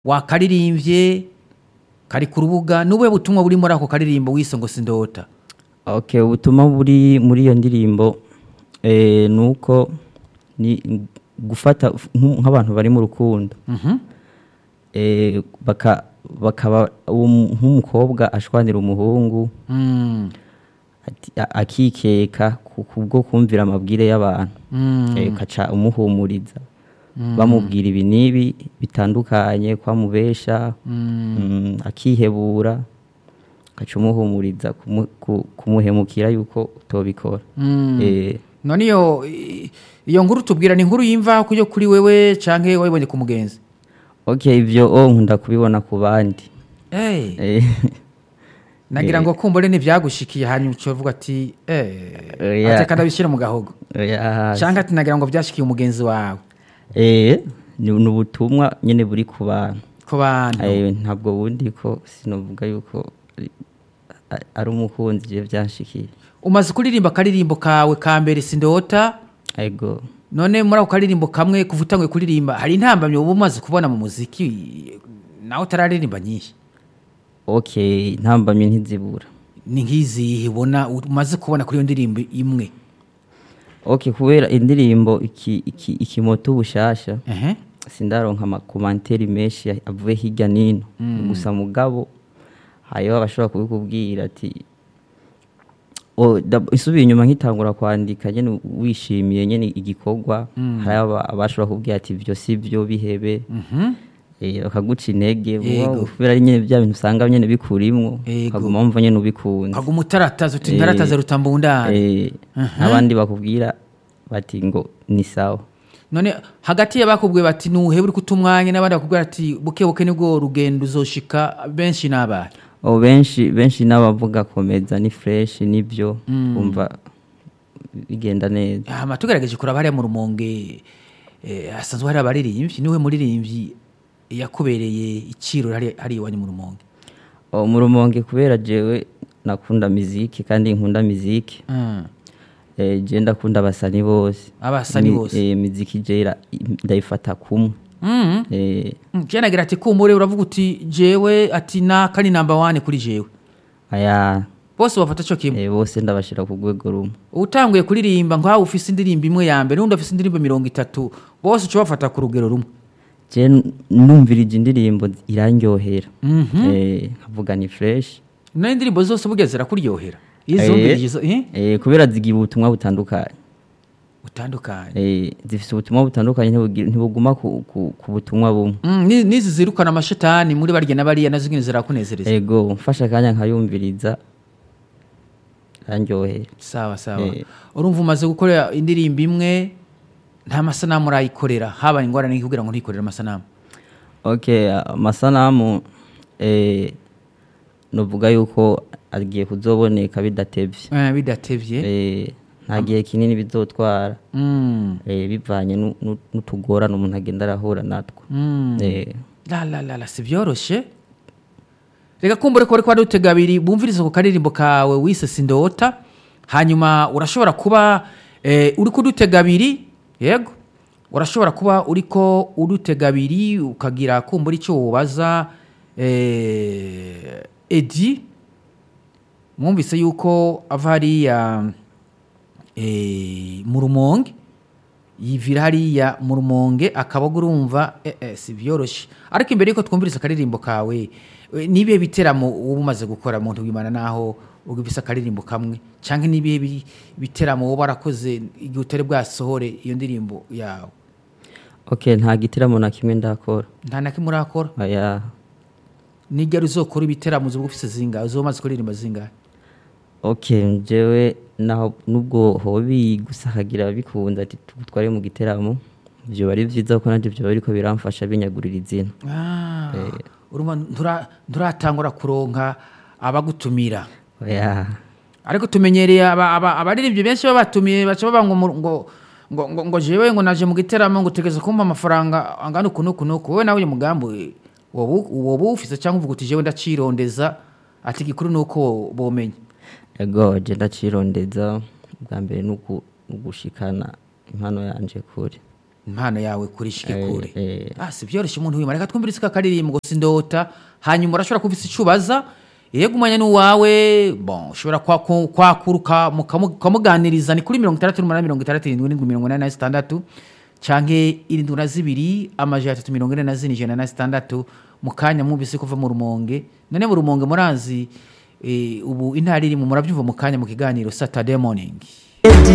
wakaririmbye kari ku rubuga n'ubuhe butumwa buri muri ako karirimbo wise ngo sindota okay ubutumwa buri muri iyo ndirimbo eh, ni uko ni gufata nk- nk'abantu bari mu rukundo Mhm. eh, baka bakaba uwo mu- nk'umukobwa ashwanira umuhungu Mm. ati- a- akikeka ku- kubwo kumvira amabwire y'abantu Mm. eh, ukaca umuhumuriza bamubwira ibi n'ibi bitandukanye kwamubesha mm, akihebura ukaca umuhumuriza kumu- ku- kumuhemukira yuko utobikora Mm. Eh, none iyo i- iyo nkuru tubwira ni inkuru yimva kuyo kuri wewe canke wayibonye ku mugenzi okay ivyo o nkunda kubibona ku bandi Eh, Eh, nagira ngo kumbure ntivyagushikiye hanyuma ucovuga ati eh, Oya. ateka ndabishyira mu gahogo oya, canke ati nagira ngo vyashikiye umugenzi wawe eh, ni ni ubutumwa nyene buri ku bantu ku bantu Eh, ntabwo bundi ko sinovuga yuko ari- a- ari umukunzi je vyanshikiye umaze kuririmba akaririmbo kawe ka mbere sindota ego none muri ako karirimbo kamwe kuva utanguye kuririmba hari intambamyi uba umaze kubona mu muziki nawe utararirimba nyinshi okay ntambamye ntizibura ni nk'izihe ubona umaze kubona kuri iyo ndirimbo imwe okay kubera indirimbo iki iki ikimoto bushasha Ehe. sindaronka amakomanteri menshi ya- avuye hirya nino gusa mugabo hariho abashobora kubikubwira ati o da- isubiye inyuma nkitangura kwandika nyene wishimiye nyene igikorwa hari aba- abashobora kubwira ati ivyo si vyo bihebe Mhm. eh, bakaguca intege Yego. wow, kubera ari nyene bya bintu usanga nyene bikurimwo Yego. ukaguma wumva nyene ubikunze kaguma utarataza uti Eh, ntarataza rutambundane Eh, n'abandi bakubwira bati ngo ni sawa none hagati y'abakubwiye bati nuhebe uri kuta umwanya n'abandi bakubwira ati buke buke nibwo rugendo uzoshika benshi n'abahe o benshi benshi n'abavuga komeza ni fresh nibyo umva bigenda neza hama tugerageje kuraba hariya mu rumonge eh, hasanzwe hari abaririmbyi niwe muririmbyi yakubereye iciro hari hari iwanyu mu rumonge o mu rumonge kubera jewe nakunda miziki kandi nkunda miziki Mm. eh, je ndakunda abasani bose Abasani Mi- bose. eh, miziki je ira- ndayifata kumwe Mm. eh, Mm, kera nagira ati kumbure uravuga uti jewe ati naka ni namba wane kuri jewe aya bose bafata cyo kimwe eh, bose ndabashira ku rwego rumwe utanguye kuririmba nk'aho ufise indirimbo imwe ya mbere n'undi afise indirimbo mirongo itatu bose uca bafata ku rugero rumwe je n- numvirije indirimbo irandyohera eh, nkavuga ni fresh nayo indirimbo zose burya zirakuryohera iyo Eh, izumvirije izo- eh, eh, kubera zigira ubutumwa butandukanye butandukanye Eh, zifise ubutumwa butandukanye ntibugi- ntibuguma ku, ku, ku butumwa bumwe Mm, ni- n'izi zirukana amashetani muri barya na bariya nazo nyine zirakunezereza ego mfashe akanya nkayumviriza arandyohera sawa sawa Eh. urumva umaze gukora indirimbo imwe nta masanamu urayikorera habaye ingorane kugira ngo ntikorere amasanamu okay amasanamu eh, novuga yuko agiye kuzoboneka bidatevye Eh, bidatevye eh, nta gihe kinini bizotwara Mm, eh, bivanye nu- nu- n'utugorane umuntu agenda arahura natwo mm. eh, la la la la si byoroshe reka kumbure ko ariko dutega abiri bumviriza ku karirimbo kawe wise sindota hanyuma urashobora kuba eh, uri kudutega abiri yego urashobora kuba uriko udutega abiri ukagira kumbura icyo wubaza eh, edi mwumvise yuko ava hariya eh, mu rumonge yivira hariya mu rumonge akaba urumva eh, eh, si byoroshye ariko imbere yuko twumviriza akaririmbo kawe eh, nibihe biteramo uba umaze gukora mu wimana naho ugifise akaririmbo kamwe cyangwa nibihe bi- biteramo wowe warakoze igihe utari bwasohore iyo ndirimbo yawe okay nta gitaramo na kimwe ndakora nta na kimwe urakora aya nigera uzokora ibiteramo uzoba ufise zingahe uzoba umaze kuririmba zingahe okay jewe naho nubwo hobi gusa hagira ababikunda ati tugutware mu giteramo ivyo bari vyiza kuko nanje vyo bariko biramfasha binyagurira izina Ah, urumva ntura- nturatangura kuronka abagutumira oya ariko tumenyereye aba- aba- abaririmbyi benshi baba batumiye baca baba ngo mu- ngo ngo ngo ngo jewe ngo naje mu giteramo ngo utegeze kumpa amafaranga angana uku n'uku n'uku wowe nawe uyu mugambi woba u- woba uwufise cyangwa uvuga uti jewe ndacirondeza ati gikuru ni uko bomenya ego je ndacirondeza bwa mbere nuku- nugushikana impano yanje kure impano yawe kuri shike Eh, kure eh. ah si byoroshye umuntu wima reka twumvire isi kakaririmbo sindota hanyuma urashobora kuba isi icubaza yego umwanya ni uwawe bon ushobora kwaku- kwakuruka mukamu- ukamuganiriza ni kuri mirongo itandatu n'umunani mirongo itandatu irindwi n'indwi mirongo inani na zitandatu canke irindwi na zibiri amajana atatu mirongo ine na zine ijana na zitandatu mu kanya mwumvise kuva mu rumonge none mu rumonge murazi eh, ubu intara irimo murabyumva mu kanya mu kiganiro saturday morning